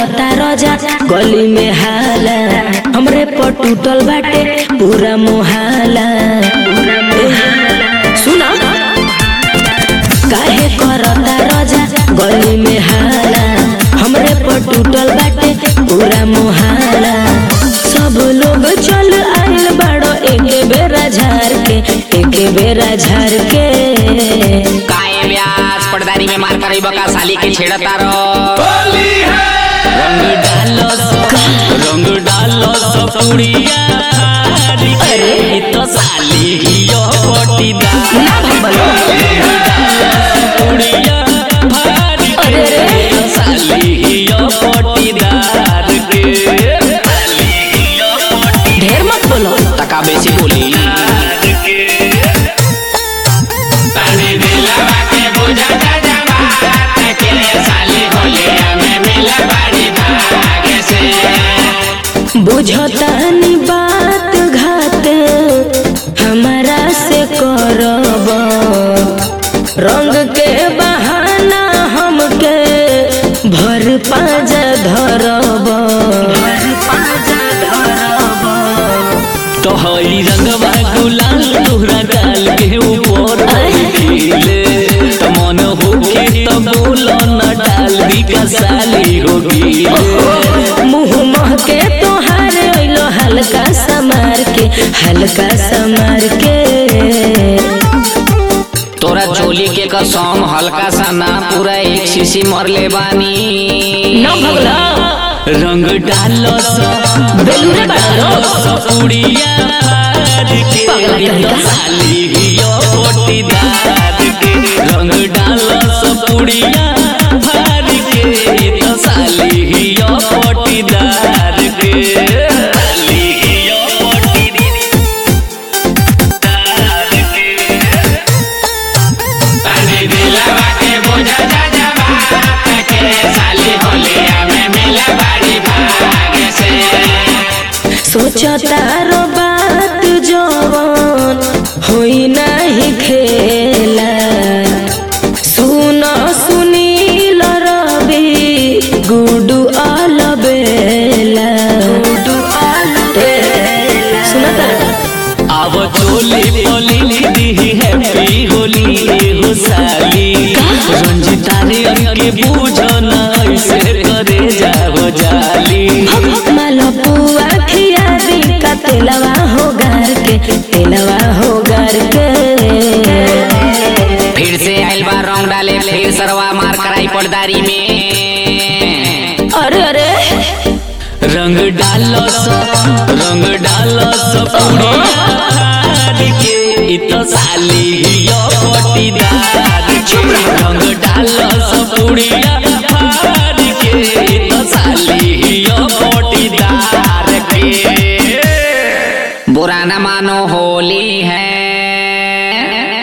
करता रजा गली में हाला हमरे पर टूटल बाटे पूरा मोहाला सुना काहे करता रजा गली में हाला हमरे पर टूटल बाटे पूरा मोहाला सब लोग चल आइल बाड़ो एके बेरा झार के एके बेरा झार के काए व्यास पड़दारी में मार कर बका साली के छेड़ता रो रंग डालो सब रंग डालो सब पुड़िया भारी के अरे। ई तो साली हियो पटीदार ना भंबलो पुड़िया भारी के अरे रे। ई तो साली हियो पटीदार के साली हियो पटीदार ढेर मत बोलो तका बेसी बोली बुझतानी बात घात हमारा से करब रंग के बहाना हमके भर पाजा धरब तो हई रंगवा गुलाल तोहरा गाल के ऊपर खिले तो मन होके तो बोलो न डाल दी का साली होगी मुँह महके तोहार अइलो हल्का समार के हल्का समार के तोरा चोली के कसम हल्का सा ना पूरा एक शीशी मर ले बानी न भगला रंग डालो सो बेलूरे डालो। सो पुड़िया फाड़ के पगला ई कहीं तो का। साली हियो पोटीदार के रंग डालो सो पुड़िया फाड़ के ई तो साली हियो पोटीदार के साली हियो पोटीदार के सोचता रो बात जवन होई नहीं खेला सुन सुनील रवि गुडू अलबेला सुनता अब चोली बोली दी हैप्पी होली एगो साली रंजिता रे अंके बूझो ना ऐसे करे जाओ जाली मालपुआ खिया दी का तेलवा हो गार के तेलवा हो गार के फिर से आइल बा रंग डाले फिर सरवा मार कराई पड़दारी में अरे अरे रंग डालो सो रंग डालो सो पुड़िया फाड़ के ई तो साली हियो पटीदार